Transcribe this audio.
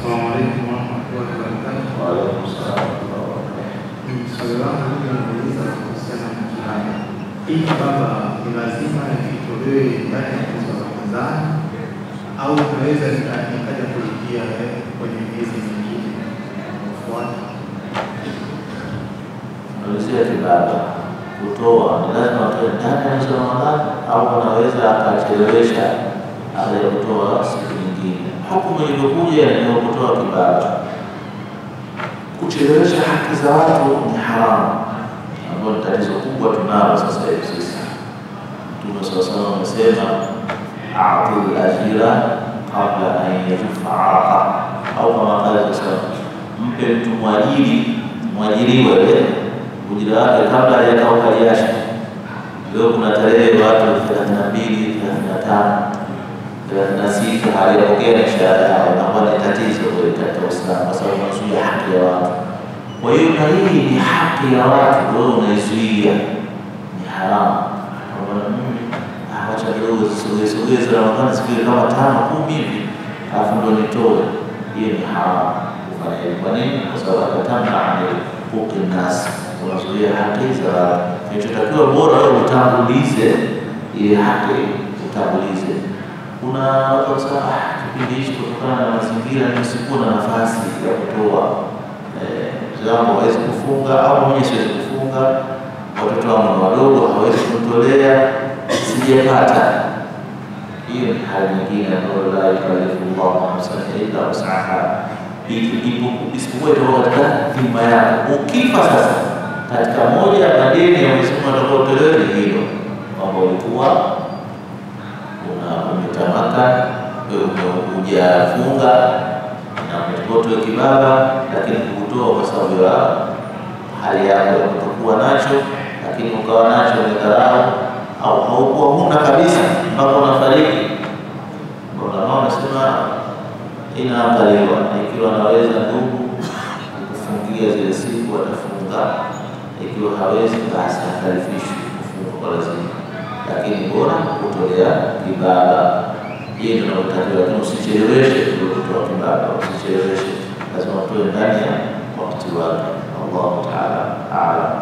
Assalamu alaikum warahmatullahi wabarakatuh. Waalaikum salaam warahmatullahi wabarakatuh. Swali langu mimi nauliza kuhusiana na mtihani. Hii kwamba ni lazima itolewe ndani ya mwezi wa Ramadhani au naweza nika- nikaja kulipia eh, kwenye miezi mingine inayofuata? Malizia kibaba kutoa ni lazima atoe ndani ya mwezi wa Ramadhani au anaweza akachelewesha akaja kutoa siku nyingine. Hukumu ilivyokuja ni kutoa kibaba. Kuchelewesha haki za watu ni haramu, ambayo ni tatizo kubwa tunalo sasa hivi sisi. Mtume swalla salam amesema atul ajira kabla an yajufa araqa, au kama qala sasa, mpe mtu mwajiri mwajiriwa ile ujira wake kabla hajakauka jasho. Leo kuna tarehe watu thelathini na mbili, thelathini na tano, thelathini na sita hawajapokea mishahara yao, inakuwa ni tatizo kweli katika Uislamu kwa sababu unazuia haki ya watu. Kwa hiyo na hii ni haki ya watu, wewe unaizuia, ni haramu. Kwamba mimi ah, wacha kidogo zisogee sogee za Ramadhani siku ile kama tano kumi hivi, alafu ndo nitoe. Hiyo ni haramu kufanya hivyo. Kwa nini? Kwa sababu akatamna ani huquqi nnas, unazuia haki za watu. Kinachotakiwa bora wewe utangulize ile haki, utangulize. Kuna watu wasema ah, kipindi hichi kutokana na mazingira nisikuwa na nafasi ya kutoa eh, mzee wangu hawezi kufunga au mwenyewe siwezi kufunga, watoto wangu ni wadogo, hawezi kumtolea, sijapata. Hiyo ni hali nyingine ambayo la yukallifu llahu nafsan illa wusaha, isipokuwa itoka katika dhima yako. Ukifa sasa katika moja ya madeni ya Mwenyezi Mungu atakaotolewa ni hilo kwamba ulikuwa una umetamaka wewe ume- hujafunga na umetoa kibaba, lakini kukutoa kwa sababu ya hali yako ya kutokuwa nacho, lakini ukawa nacho umedharau, au haukuwa huna kabisa mpaka unafariki. Ulama wanasema inaangaliwa, na ikiwa anaweza ndugu kufungia zile siku atafunga, ikiwa hawezi basi akalifishwa kufunga kwa lazima, lakini bora kutolea kibaba. Hiyo ndio inayotakiwa, lakini usicheleweshe ndio kutoa kibaba, usicheleweshe, lazima utoe ndani ya wakati wake. Allahu taala aalam.